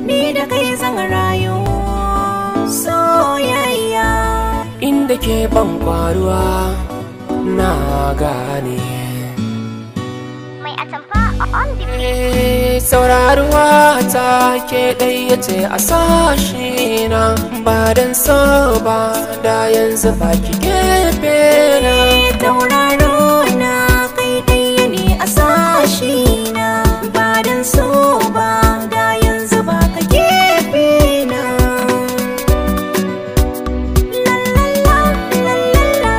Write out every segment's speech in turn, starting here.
ni da kai zan rayu soyayya inda ke ban kwaruwa na gane Mai atamfa on the beat. Eh, sauraruwa ta ke ɗaya ce a sashi na ba don so ba da yanzu ba ki gefe na tauraro na kai ɗaya ne a sashi na ba dan so ba da yanzu ba ka gefe na lalala lalala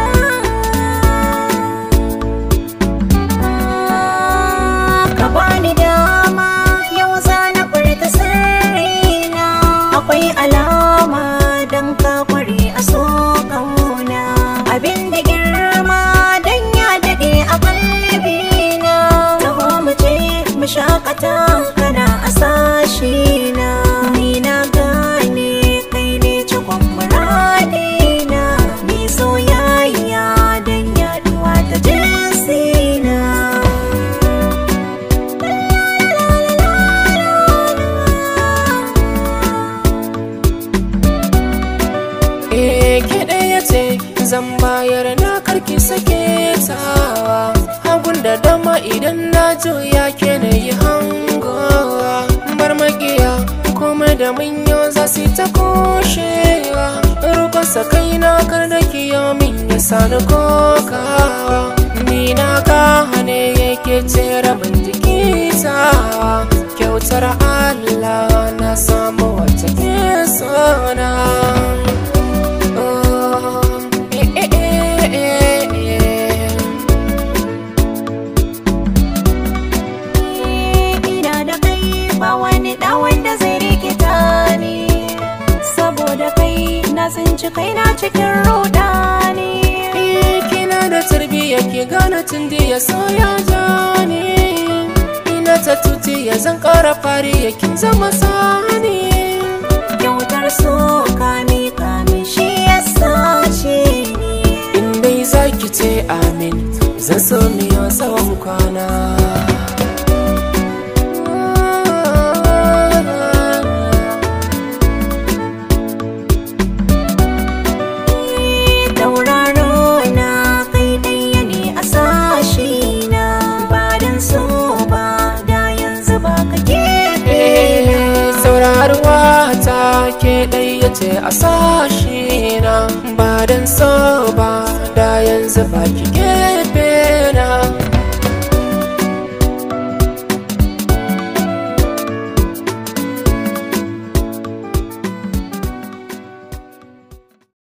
ka bani dama yau za na furta sirrina akwai alama dan ka kware a so kauna abin da girma dan ya dade a kalbina taho mu je mu shakata kana a sashi na ni na gane kai ne cikon muradina ni soyayya dan yaduwa ta jinsina Eh, ke ɗaya ce zan bayar na karki sake tawa hagun da dama idan na juya ke na yi hangowa bar makiya komai da manyo za su ta kushewa rukunsa kai na kar da kiyo min ya sani kokawa ni na gane yake ce rabin jiki tawa kyautar Allah na samu wata ke sona ina da kai ba wani da wanda zai rikita ni saboda kai na tsinci kaina cikin rudani kina da tarbiyya ki gane tun da ya so ya jani ina ta tuti ya zan kara fari ya kin zama sani kyautar so kami kami shi ya sace ni in dai zaki ce amin zan so miyo tsawon kwana tauraro na kai ɗaya ne a sashi na ba dan so ba da yanzu ba ka gefe Eh, sauraruwa ta ke ɗaya ce a sashi na ba don so ba da yanzu ba ki ke